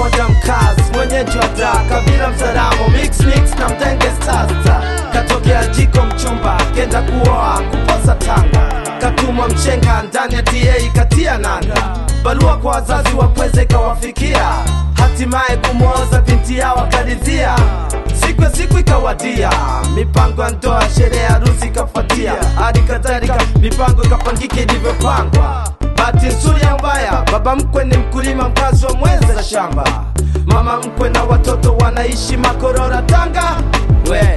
moja mkazi mwenyeji wa daa kabila mzaramo mix mix na mdenge sasa katokea jiko mchumba kenda kuoa kuposa tanga katumwa mchenga ndani ya ta katia nanga barua kwa wazazi wapweze ikawafikia hatimaye kumwoza binti yao akaridhia siku ya siku ikawadia mipango ya ndoa sherehe ya harusi ikafuatia hadi kadhalika mipango ikapangika ilivyopangwa bahati nzuri ya mbaya baba mkwe ni mkulima mkazi wa mwenza shamba mama mkwe na watoto wanaishi makorora tanga we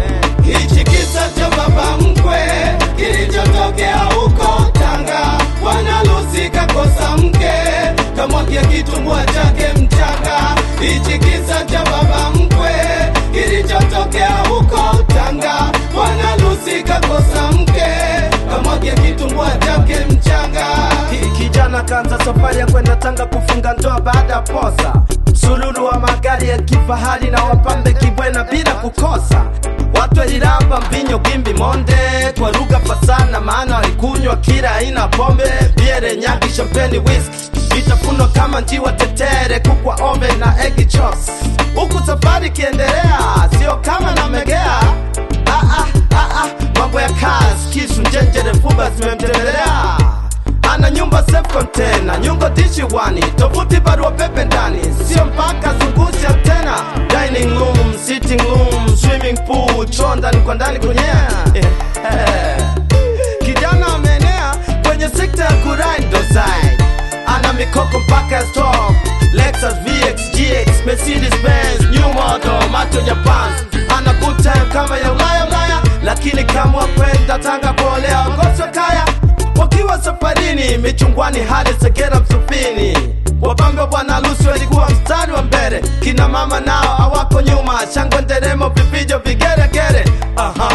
Hichi kisa cha baba mkwe kilichotokea huko Tanga, bwana Lucy kakosa mke, kamwagia kitumbua chake mchanga. Hichi kisa cha baba mkwe kilichotokea huko Tanga, bwana Lucy kakosa mke, kamwagia kitumbua chake mchanga. Ki- kijana kaanza safari ya kwenda Tanga kufunga ndoa baada ya posa. Msururu wa magari ya kifahari na wapambe kibwena bila kukosa. Watu waliramba mbinyo, gimbi, monde kwa lugha fasana, maana walikunywa kila aina pombe, biere, nyagi, champagne, whisky, vitafuno kama njiwa, tetere, kukwa, ove na egg chops. Huku safari ikiendelea, sio kama namegea ah, ah, ah, ah, mambo ya kazi, kisu, njenjere, fuba zimemtembelea ana nyumba self container nyungo dishi wani tovuti barua pepe ndani sio mpaka zungusha tena dining room sitting room swimming pool choo ndani kwa ndani kwenye eh, eh. kijana ameenea kwenye sekta ya kurai ndo side ana mikoko mpaka ya stock Lexus VX GX Mercedes Benz new model macho Japan ana good time kama ya Ulaya Ulaya lakini kama kwenda Tanga kuolea ogoswa kaya wakiwa safarini michungwani hadi Segera Msufini. Wapambe wa bwana harusi walikuwa mstari wa mbele, kina mama nao hawako nyuma, shangwe, nderemo, vifijo, vigeregere. Aha.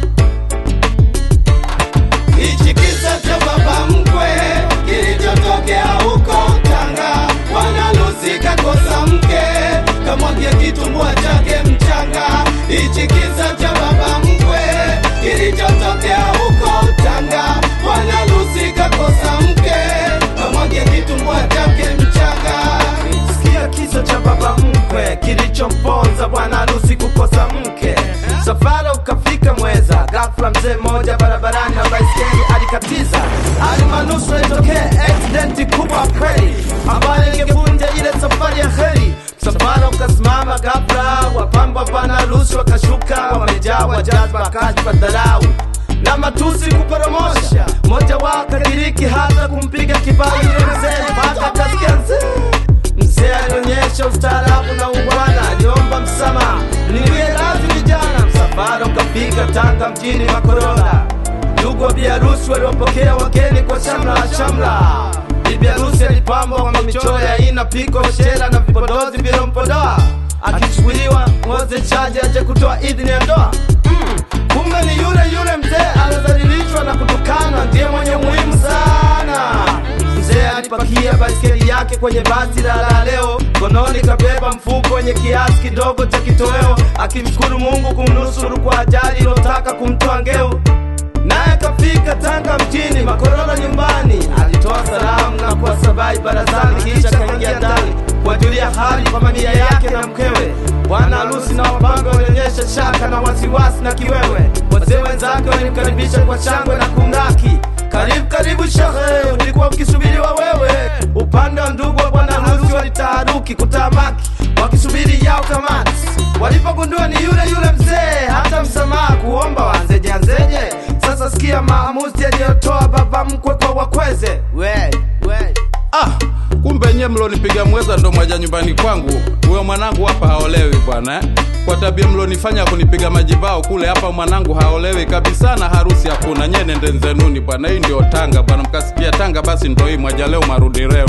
Hichi kisa cha baba mkwe kilichotokea huko Tanga, bwana Lucy kakosa mke, kamwagia kitumbua chake mchanga. Hichi kisa cha baba mkwe kilichotokea huko Tanga, bwana Lucy kakosa mke, kamwagia kitumbua chake mchanga. Sikia kisa cha baba mkwe kilichomponza bwana harusi kukosa mke. Safara ukafika Mweza, ghafla mzee mmoja barabarani na baiskeli alikatiza, alimanusura itokee accident kubwa kweli, ambayo ingevunja ile safari ya heri. Msafara ukasimama ghafla, wapamba wa bwana harusi wakashuka, wamejawa jazba, kashfa, dharau na matusi kuporomosha. Mmoja wao akadiriki hata kumpiga kibao yule mzee mpaka akasikia mzee Mzee alionyesha ustaarabu na ungwana, aliomba msamaha, niwie radhi vijana. Msafara ukafika Tanga mjini Makorola. Ndugu wa biharusi waliwapokea wageni kwa shamla shamla. Bibi harusi alipambwa kwa michoro ya aina, piko, shera na vipodozi vilompodoa, akichukuliwa ngoze chaje aje kutoa idhini ya ndoa. Mm, kumbe ni yule yule mzee alodhalilishwa na kutukana, ndiye mwenye muhimu sana. Mzee alipakia baiskeli yake kwenye basi la la leo, kononi kabeba mfuko wenye kiasi kidogo cha kitoweo, akimshukuru Mungu kumnusuru kwa ajali ilotaka kumtoa ngeu. Naye kafika Tanga mjini, Makorola nyumbani, alitoa salamu na kuwasabai barazani, kisha kaingia ndani kuwajulia hali familia yake na mkewe. Bwana harusi na wapambe walionyesha shaka na wasiwasi na kiwewe. Wazee wenzake walimkaribisha kwa shangwe na kumlaki. Karibu karibu shehe, ulikuwa ukisubiriwa wewe. Upande wa ndugu wa bwana harusi walitaharuki kutamaki, wakisubiri yao kamati. Walipogundua ni yule yule mzee, hata msamaha kuomba wanzeje anzeje. Sasa sikia maamuzi aliyotoa baba mkwe kwa wakweze. We, we. Ah, kumbe nye mlonipiga mweza ndo mwaja nyumbani kwangu. Huyo mwanangu hapa haolewi bwana eh? Kwa tabia mlonifanya kunipiga majibao kule, hapa mwanangu haolewi kabisa na harusi hakuna. Nye nende nzenuni bwana, hii ndio Tanga bwana. Mkasikia Tanga basi ndo hii, mwaja leo marudi leo.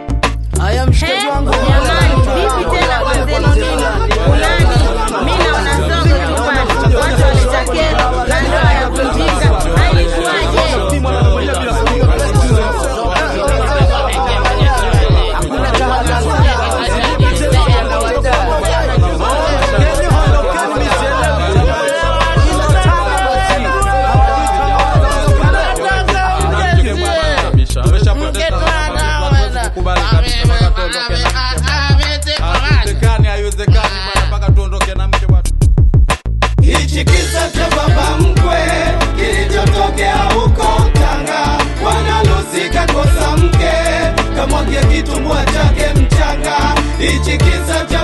Haya mshikaji wangu. Jamani, vipi tena wenzenu nini? Fulani, mi naona zogo nyumbani, watu walitakela na ndoa ya kujika. Hailikuwaje? Ameshapoteza. Kubali kabisa, mpaka tuondoke na- hichi kisa cha baba mkwe kilichotokea huko Tanga. Bwana Lucy kakosa mke, kamwagia kitumbua chake mchanga. Hichi kisa cha